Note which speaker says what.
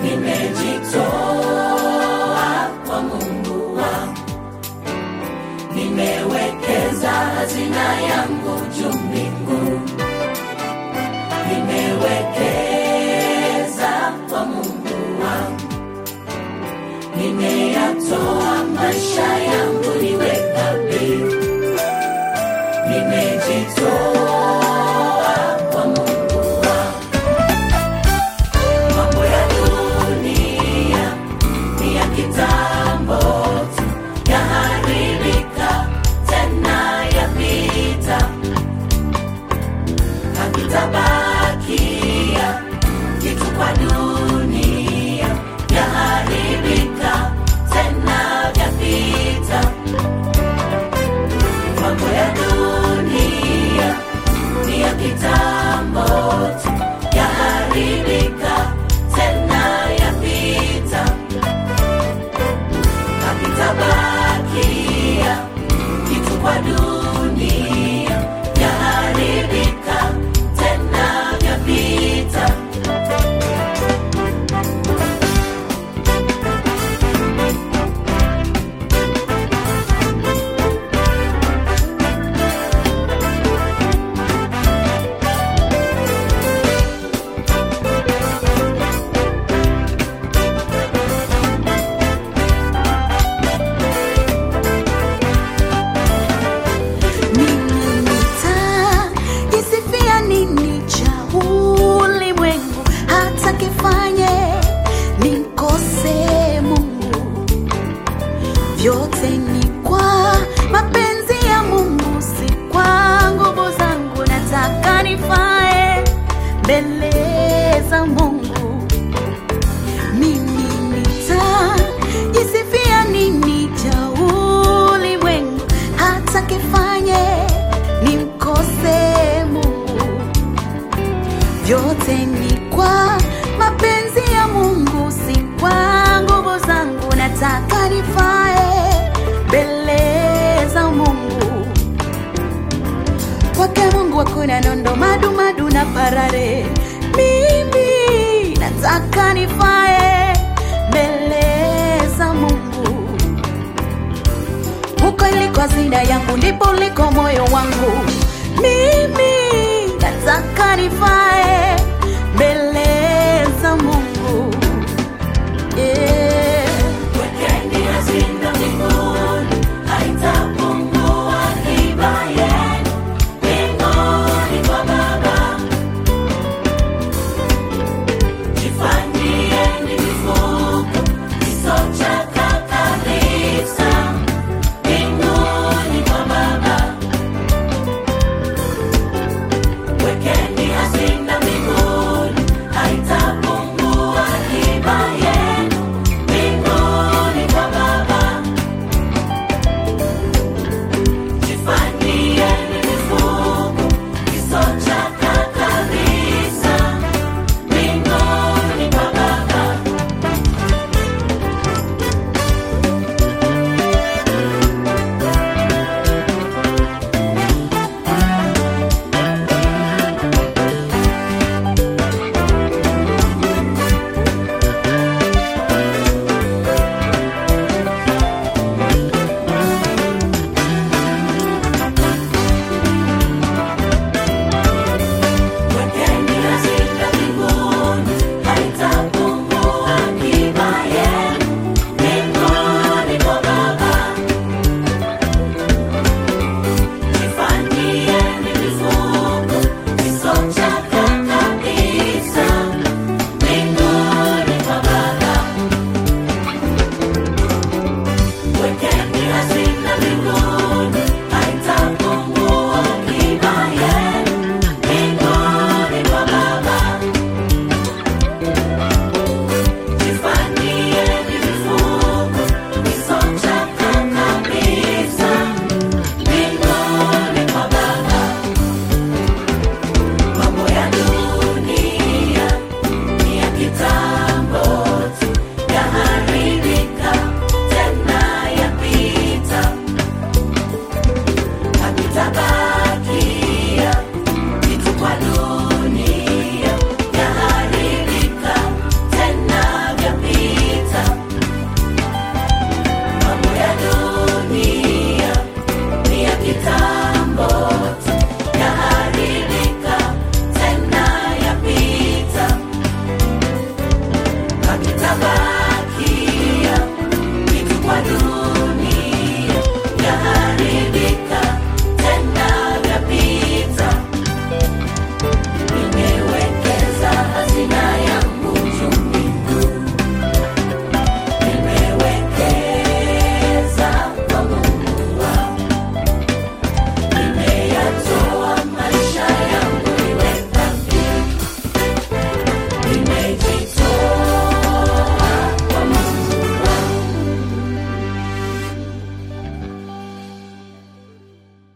Speaker 1: nimejitoa kwa Mungu wangu, nimewekeza hazina yangu juu mbinguni, nimewekeza kwa Mungu wangu, nimeyatoa maisha yangu niwe dhabihu, nimejitoa kwa Mungu wangu. Mambo ya dunia ni ya kitambo tu, yaharibika tena yapita, hakitabakia kitu kwa dunia, yaharibika tena yapita. Mambo ya dunia ni ya kitambo tu, yaharibika tena yapita, hakitabakia kitu kwa dunia, yaharibika tena yapita.
Speaker 2: Mimi nitajisifia nini cha ulimwengu hata kifanye nimkose Mungu? Vyote ni kwa mapenzi ya Mungu, si kwa nguvu zangu. Nataka nifae mbele za Mungu. Mimi nitajisifia nini cha ulimwengu hata kifanye nimkose Mungu? Vyote ni kwa mapenzi ya Mungu, si kwa nguvu zangu. Nataka nifae mbele za Mungu. Kwake Mungu hakuna nondo, madu madu na parare. Mimi nataka nifae mbele za Mungu. Huko iliko hazina yangu, ndipo uliko moyo wangu. Mimi nataka nifae mbele za Mungu.